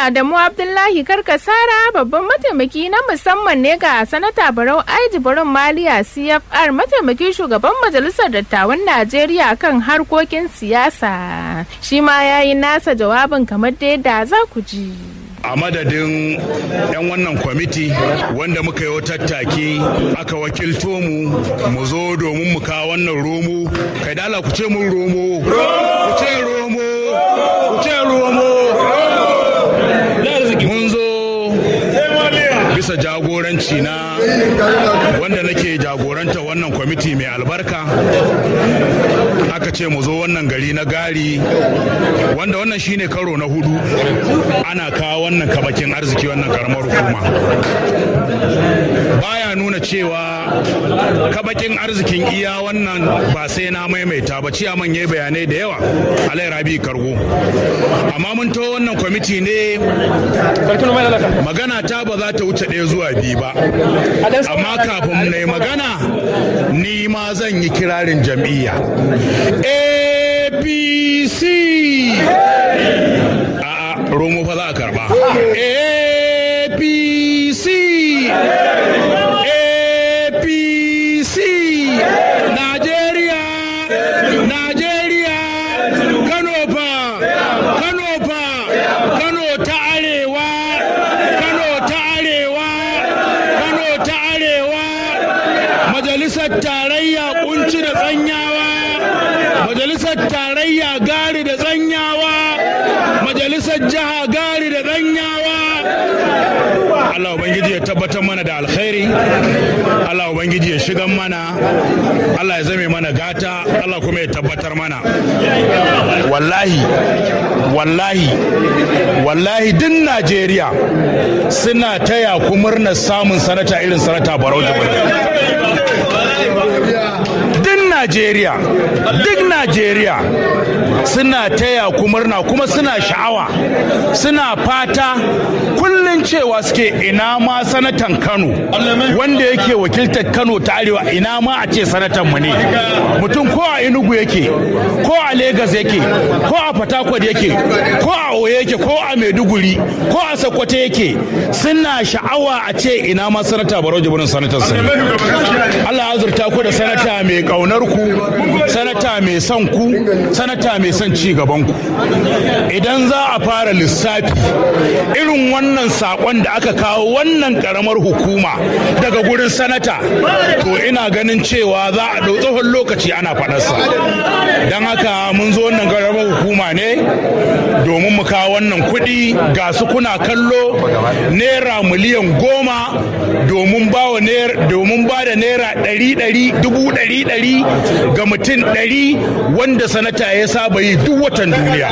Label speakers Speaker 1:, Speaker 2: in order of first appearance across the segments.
Speaker 1: Adamu Abdullahi Karkasara babban mataimaki na musamman ne ga sanata Barau Aiji Barin Maliya CFR mataimakin shugaban majalisar dattawan Najeriya kan harkokin siyasa. Shi ma ya yi nasa jawabin kamar da yadda za ku ji.
Speaker 2: a madadin 'yan wannan kwamiti wanda muka yi tattaki aka wakilto mu mu zo domin mu kawo wannan romo kai da ku ce mun romo ku ce romo ku ce romo mun zo bisa jagoranci na wanda nake jagoranta wannan kwamiti mai albarka aka ce mu zo wannan gari na gari wanda wannan shine karo na hudu ana kawo wannan kabakin arziki wannan karamar hukuma baya nuna cewa kabakin arzikin iya wannan ba sai na maimaita ba ciyaman ya bayanai da yawa alai rabi kargo amma mun to wannan kwamiti ne magana ta ba za ta wuce ɗaya zuwa biyu ba amma kafin na yi magana ni ma zan yi kirarin jam'iyya apc a'a romo fa za a karba apc apc najeriya najeriya kano fa kano fa kano ta arewa kano ta arewa kano ta arewa majalisar tarayya kunci da tsanyawa majalisar tarayya gari da tsanyawa majalisar jiha gari da tsanyawa Allah Ubangiji ya tabbatar mana da alkhairi Allah Ubangiji ya shigan mana Allah ya zame mana gata Allah kuma ya tabbatar mana wallahi wallahi wallahi din Najeriya suna taya ku murnar samun sanata irin sanata Barau Jibrin duk Najeriya duk Najeriya suna taya ku murna kuma suna sha'awa suna fata kullum cewa suke ina ma sanatan Kano wanda yake wakiltar Kano ta arewa ina ma a ce sanatan mu ne mutum ko a Enugu yake ko a Lagos yake ko a Fatakwal yake ko a Oyo yake ko a Maiduguri ko a Sokoto yake suna sha'awa a ce ina ma sanata Barau Jibrin sanatan su ne Allah ya azurta ku da sanata mai kaunar ku sanata mai son ku sanata mai son ci gaban ku idan za a fara lissafi irin wannan sakon da aka kawo wannan karamar hukuma daga gurin sanata to ina ganin cewa za a ɗau tsohon lokaci ana faɗarsa don haka mun zo wannan karamar hukuma ne domin mu kawo wannan kuɗi ga su kuna kallo naira miliyan goma domin ba da naira ɗari ɗari dubu ɗari ɗari ga mutum ɗari wanda sanata ya saba yi duk watan duniya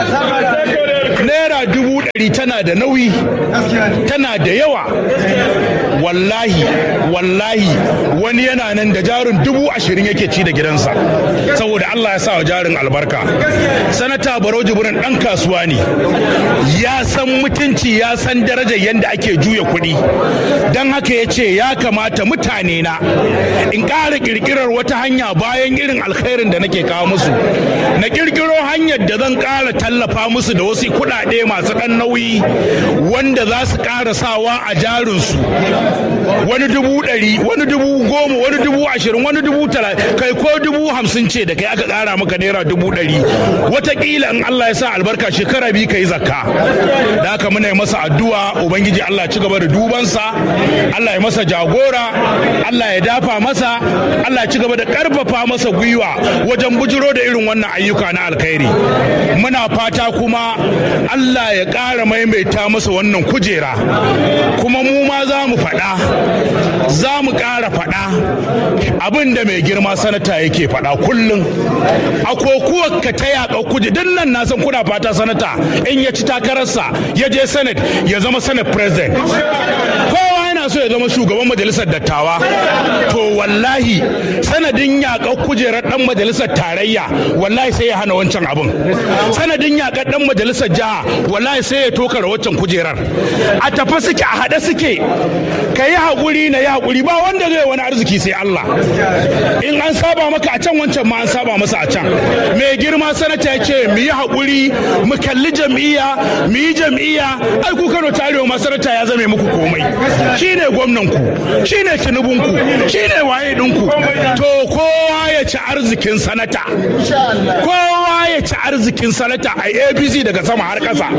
Speaker 2: naira dubu ɗari tana da nauyi tana da yawa wallahi wallahi wani yana nan da jarin dubu ashirin yake ci da gidansa saboda Allah ya sa wa jarin albarka sanata barau jibrin ɗan kasuwa ne ya san mutunci ya san darajar yadda ake juya kuɗi don haka ya ce ya kamata mutane na in ƙara ƙirƙirar wata hanya bayan irin alkhairin da nake kawo musu na ƙirƙiro hanyar da zan ƙara tallafa musu da wasu kuɗaɗe masu ɗan nauyi wanda za su ƙara sawa a jarinsu wani dubu ɗari wani dubu goma wani dubu ashirin wani dubu talatin kai ko dubu hamsin ce da kai aka ƙara maka naira dubu ɗari wataƙila in Allah ya sa albarka shekara biyu ka yi zakka da haka muna yi masa addu'a ubangiji Allah ci gaba da dubansa Allah ya masa jagora Allah ya dafa masa Allah ya ci gaba da ƙarfafa masa gwiwa wajen bujiro da irin wannan ayyuka na alkhairi muna fata kuma Allah ya ƙara maimaita masa wannan kujera kuma mu ma za mu faɗa za mu ƙara faɗa abin da mai girma sanata yake faɗa kullum a kokuwar ka ta yaƙa kuje din nan na san kuna fata sanata in ya ci takararsa ya je senate ya zama senate president kowa yana yana so ya zama shugaban majalisar dattawa to wallahi sanadin yaƙar kujerar ɗan majalisar tarayya wallahi sai ya hana wancan abin sanadin yaƙar ɗan majalisar jiha wallahi sai ya toka waccan kujerar a tafi suke a haɗe suke ka yi haƙuri na yi haƙuri ba wanda zai wani arziki sai Allah in an saba maka a can wancan ma an saba masa a can mai girma sanata ya ce mu yi haƙuri mu kalli jam'iyya mu yi jam'iyya ai ku Kano ta arewa ma sanata ya zame muku komai shine gwamnan ku shine tinubun ku shine waye din ku to kowa ya ci arzikin sanata kowa ya ci arzikin sanata a ABC daga sama har ƙasa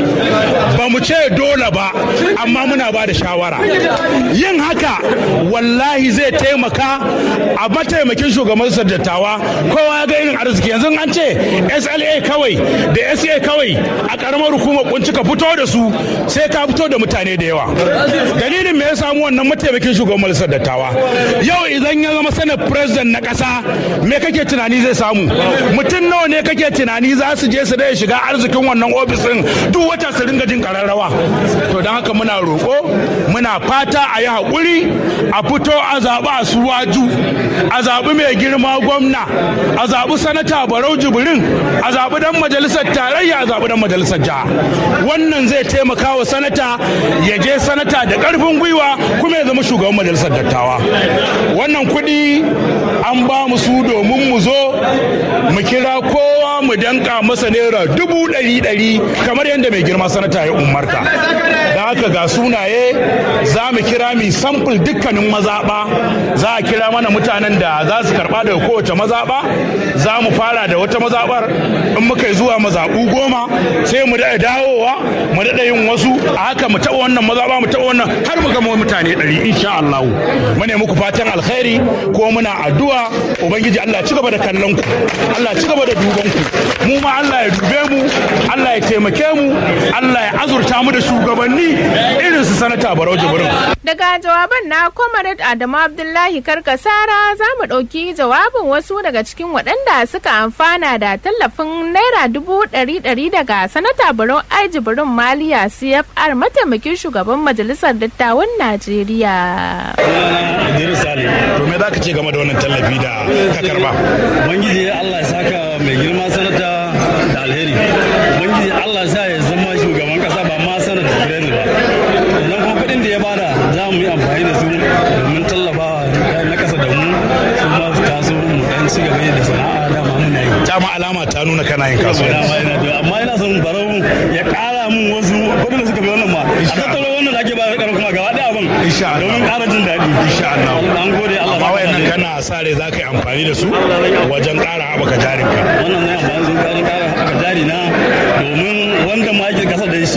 Speaker 2: ba mu ce dole ba amma muna ba da shawara yin haka wallahi zai taimaka a mataimakin shugaban dattawa kowa ya ga irin arziki yanzu an ce sla kawai da sa kawai a karamar hukumar kunci ka fito da su sai ka fito da mutane da yawa dalilin me ya samu wannan mataimakin shugaban majalisar dattawa yau idan ya zama sanar president na kasa me kake tunani zai samu mutum nawa ne kake tunani za su je su da shiga arzikin wannan ofisin duk wata su ringa jin kararrawa to don haka muna roƙo muna fata a yi haƙuri a fito a zaɓi a suwaju a zaɓi mai girma gwamna a zaɓi sanata barau jibrin a zaɓi dan majalisar tarayya a zaɓi dan majalisar jiha wannan zai taimaka wa sanata ya je sanata da ƙarfin gwiwa kuma ya zama shugaban majalisar dattawa wannan kuɗi an ba mu su domin mu zo mu kira kowa mu danka masa naira dubu ɗari ɗari kamar yadda mai girma sanata ya umarta da haka ga sunaye za mu kira mi samfur dukkanin mazaɓa za a kira mana mutanen da za su karɓa daga kowace mazaɓa za mu fara da wata mazaɓar in muka yi zuwa mazaɓu goma sai mu daɗa dawowa mu daɗa yin wasu a haka mu taɓa wannan mazaɓa mu taɓa wannan har mu gama mutane ɗari insha Allah mu ne muku fatan alkhairi ko muna addu'a ubangiji Allah ci gaba da kallon ku Allah ci gaba da duban ku mu ma Allah ya dube mu Allah ya taimake mu Allah ya azurta mu da shugabanni irin su sanata Barau Jibrin
Speaker 1: Daga jawaban na Comrade Adamu Abdullahi Karkasara za mu ɗauki jawabin wasu daga cikin waɗanda suka amfana da tallafin Naira dubu ɗari ɗari daga Sanata Barau Aiji Birin Maliya CFR mataimakin shugaban Majalisar Dattawan Najeriya.
Speaker 3: Idris Ali.
Speaker 2: to me za ka ce game da wannan tallafi da ka karba
Speaker 3: Ubangiji Allah ya saka mai girma sanata da alheri. Ubangiji Allah ya sa ya zama shugaban kasa ba ma sanata Birnin ba. Idan kuma kuɗin da ya bada za mu yi amfani da su domin tallafawa na kasa da mu su ma su taso mu dan ci gaba da sana'a da ma muna yi.
Speaker 2: dama alama ta nuna kana yin
Speaker 3: Dama
Speaker 2: kasuwanci
Speaker 3: yana da amma ina son barau ya ƙara mun wasu kuɗin da suka fi wannan ma. A tattaro wannan da ake ba da kuma gaba ɗaya abin.
Speaker 2: Insha Allah.
Speaker 3: Domin ƙara jin daɗi.
Speaker 2: insha Allah
Speaker 3: An gode Allah.
Speaker 2: amma
Speaker 3: saka
Speaker 2: wayannan
Speaker 3: alheri.
Speaker 2: kana sa rai za ka yi amfani da su wajen ƙara haɓaka jarinka
Speaker 3: wannan zai amfani sun ƙara ƙara jari na domin wanda ma ake kasa da shi